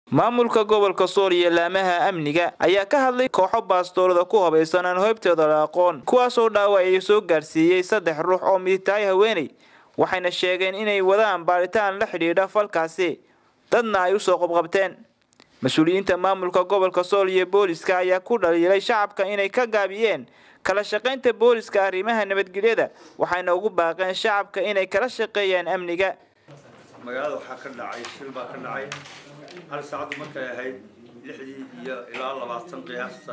maamulka gobolka sool iyo laamaha amniga ayaa ka hadlay kooxo baastoolada ku habaysan aan hoybteeda la aqoon kuwaasoo dhaawacyo soo gaarsiiyey saddex ruux oo mid tahay haweeney waxayna sheegeen inay wadaan baaritaan la xidhiidha falkaasi dadna ay usoo qabqabteen mas-uuliyiinta maamulka gobolka sool iyo booliska ayaa ku dhaliilay shacabka inay ka gaabiyeen kala shaqaynta booliska arrimaha nabadgelyada waxayna ugu baaqeen shacabka inay kala shaqeeyaan amniga magaalada waxaa ka dhacay shil baa ka dhacay hal saacaddu markay ahayd lixdii iyo ilaa labaatan qiyaasta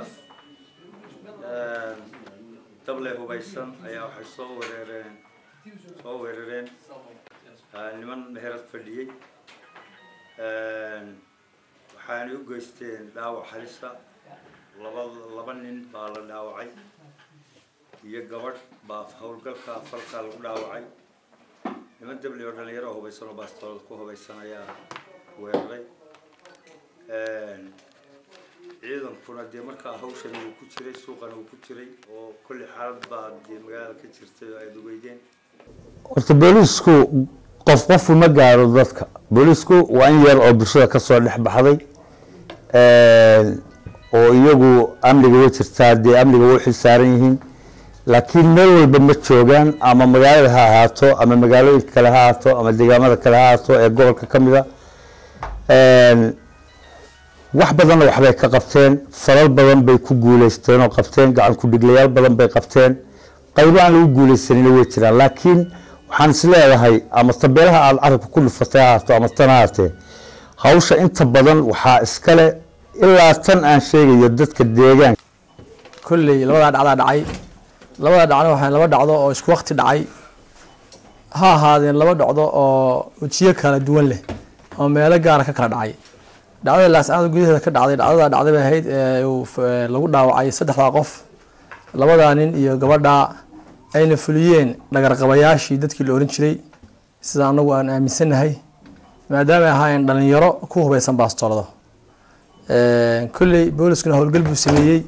dable hubaysan ayaa waxay soo wereereen soo weerareen niman meherad fadhiyey waxaanay u geysteen dhaawac halisa laba laba nin baa la dhaawacay iyo gabadh baa howlgalka falka lagu dhaawacay niman dable oo dhalinyaro hubaysan oo baastoolad ku hubaysan ayaa weeraray ciidankuna dee markaa hawshan uu ku jiray suuqana uu ku jiray oo kolli xaalad baa dee magaalada ka jirtay oo aada ugeydeen horta booliisku qof qofu ma gaaro dadka booliisku waa in yar oo bulshada kasoo dhex baxday oo iyagu amniga way jirtaa dee amniga way xil saaran yihiin laakiin meel walba ma joogaan ama magaalada ha ahaato ama magaalooyinka kale ha ahaato ama deegaamada kale ha ahaato ee gobolka ka mid a wax badanna waxbay ka qabteen falal badan bay ku guuleysteen oo qabteen gacan ku-dhiglayaal badan bay qabteen qaybo aan lagu guuleysanina way jiraan laakiin waxaan is leedahay ama tabeelaha aada carabka ku dhufatay ha ahaato ama tan ahaatee hawsha inta badan waxaa iskale ilaa tan aan sheegayo dadka deegaanka kolley labadaa dhacdaa dhacay labada dhacna waxaa laba dhacdo oo isku wakti dhacay ha ahaadeen laba dhacdo oo wejiyo kala duwan leh oo meelo gaara ka kala dhacay dhacdada laascaada gudaheeda ka dhacday dhacdada dhacday bay ahayd ee lagu dhaawacay saddexdaa qof labadaa nin iyo gabadhaa ayna fuliyeen dhagarqabayaashii dadkii la oran jiray sida anagu aan aaminsannahay maadaamay ahaayeen dhalinyaro ku hubaysan baastoolado kolley booliskuna howlgal buu sameeyey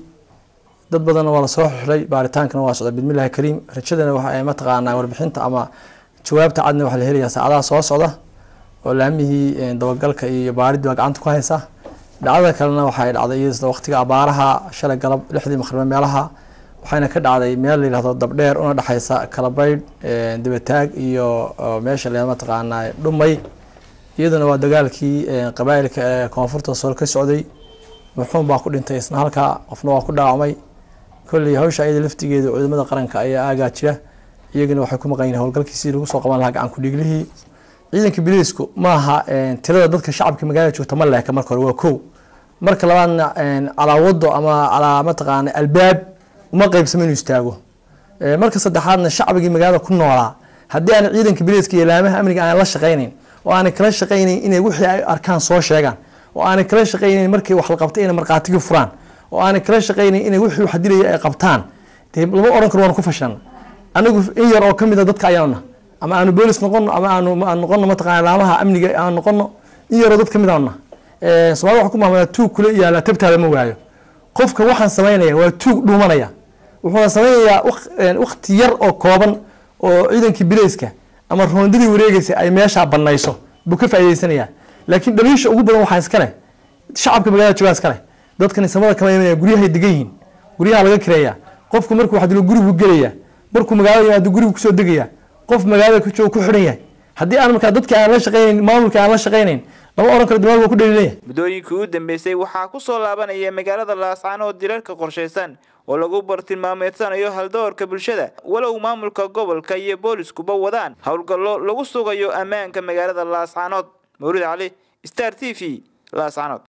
dad badanna waa lasoo xidhay baaritaankana waa socda bidmillahi kariim rajadana waxa mataqaanaa warbixinta ama jawaabta cadna waxaa la helayaa saacadaha soo socda oo laamihii dabagalka iyo baaridii baa gacanta ku haysa dhacdada kalena waxay dhacday iyada waqtiga abaaraha shalay galab lixdii maqrime meelaha waxayna ka dhacday meel la yihahdo dabdheer una dhexaysa kalabaydh dibataag iyo meesha la mataqaanaa dhumay iyaduna waa dagaalkii qabaa'ilka ee koonfurta sool ka socday muxuun baa ku dhintay isna halkaa qofna waa ku dhaawacmay kolley hawsha iyada laftigeeda ciidamada qaranka ayaa aagaa jira iyagana waxay ku maqan yihin howlgalkiisii lagu soo qaban lahaa gacan ku-dhiiglihii ciidanka biliisku maaha tirada dadka shacabka magaalada joogta ma leeka marka hore waa kow marka labaadna calaa wado ama calaa mataqaana albaab uma qeybsamo inuu istaago marka saddexaadna shacbigii magaalada ku noolaa haddii aan ciidanka biliiska iyo laamaha amniga aan la shaqaynayn oo aanay kala shaqaynayn inay wixii ay arkaan soo sheegaan oo aanay kala shaqaynayn markii wax la qabtay inay markhaatigii furaan oo aanay kala shaqaynayn inay wixii wax dilaya ay qabtaan dee lama odhan karo waanu ku fashan anigu in yar oo kamid a dadka ayaana ama aanu boolis noqono ama aanu aan noqono mataqana laamaha amniga aan noqono in yaroo dad kamid aana soomaalida waxa ku mahmada tuug kula yaala tabtaada ma waayo qofka waxaan samaynaya waa tuug dhuumanaya wuxuuna samaynayaa wakti yar oo kooban oo ciidankii bileyska ama roondadii wareegeysa ay meeshaa banayso buu ka faa'iideysanaya laakiin dhaliisha ugu badan waxaa iskale shacabka magaalada joogaa iskale dadkan samada kama imanaya guryahay degan yihiin guryaha laga kireeya qofku markuu wax dilo gurigu gelaya markuu magaalada yimaado gurigu kusoo degaya qof magaalada ku jooga ku xidhan yahay haddii aan markaa dadka aan la shaqaynayn maamulka aan la shaqaynayn lama odhan karo dimaag waa ku dhaliilaya muddooyinkii u dambeysay waxaa ku soo laabanaya magaalada laascaanood dilalka qorshaysan oo lagu bartilmaameedsanayo haldoorka bulshada walow maamulka gobolka iyo booliskuba wadaan howlgallo lagu sugayo ammaanka magaalada laascaanood mawlid cali star t v laascaanood